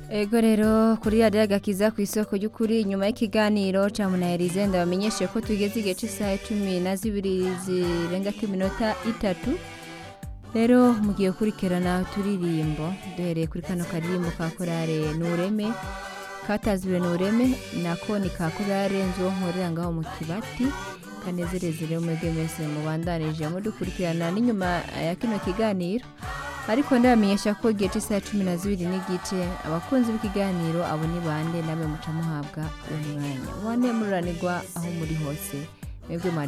Ego rero kuri radiyo agakiza ku isoko y'ukuri nyuma y'ikiganiro ca munaherize ndabamenyeshe ko tugeze igihe cy'isaha cumi na zibiri zirenga ko iminota itatu rero mugiye gukurikirana uturirimbo duhereye kuri kano karirimbo ka korale nureme katazwe nureme nako ni ka korale nzuwo nkorera ngaho mu kibati kanezereze rero mwebwe mwese mubandanije mudukurikirana n'inyuma ya kino kiganiro ariko ndabamenyesha ko igihe cy'isaha cumi na zibiri n'igice abakunzi b'ikiganiro abo ni bande namwe muca muhabwa umwanya wane mururanirwa aho muri hose mwebwe mwari